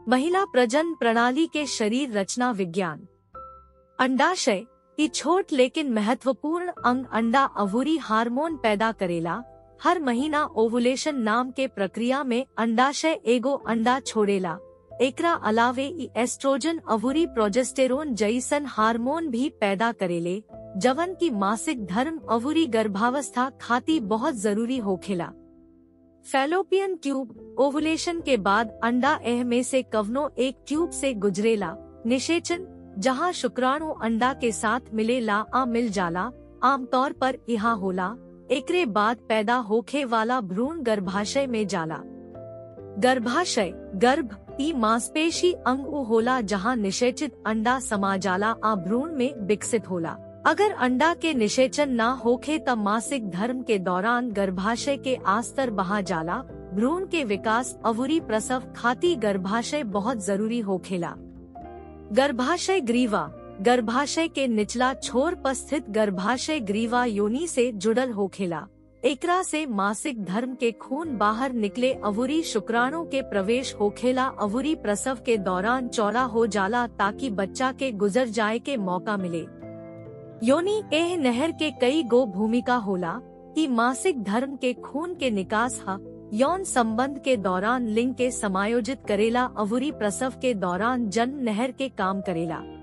महिला प्रजन प्रणाली के शरीर रचना विज्ञान अंडाशय ई छोट लेकिन महत्वपूर्ण अंग अंडा अवूरी हार्मोन पैदा करेला हर महीना ओवुलेशन नाम के प्रक्रिया में अंडाशय एगो अंडा छोड़ेला एकरा अलावे ई एस्ट्रोजन अवूरी प्रोजेस्टेरोन जैसन हार्मोन भी पैदा करेले जवन की मासिक धर्म अवूरी गर्भावस्था खाती बहुत जरूरी होखेला फैलोपियन ट्यूब ओवुलेशन के बाद अंडा एह में से कवनो एक ट्यूब से गुजरेला निषेचन जहाँ शुक्राणु अंडा के साथ मिले ला आ मिल जाला आमतौर पर यहाँ होला एकरे बाद पैदा होखे वाला भ्रूण गर्भाशय में जाला गर्भाशय गर्भ ई मांसपेशी अंग उ होला जहाँ निषेचित अंडा समा जाला आ भ्रूण में विकसित होला अगर अंडा के निषेचन ना होखे तब मासिक धर्म के दौरान गर्भाशय के आस्तर बहा जाला भ्रूण के विकास अवुरी प्रसव खाती गर्भाशय बहुत जरूरी होखेला गर्भाशय ग्रीवा गर्भाशय के निचला छोर पर स्थित गर्भाशय ग्रीवा योनि से जुड़ल होखेला एकरा से मासिक धर्म के खून बाहर निकले अवुरी शुक्राणु के प्रवेश होखेला अवुरी प्रसव के दौरान चौड़ा हो जाला ताकि बच्चा के गुजर जाए के मौका मिले योनि एह नहर के कई गो भूमिका होला कि मासिक धर्म के खून के निकास हा यौन संबंध के दौरान लिंग के समायोजित करेला अवुरी प्रसव के दौरान जन्म नहर के काम करेला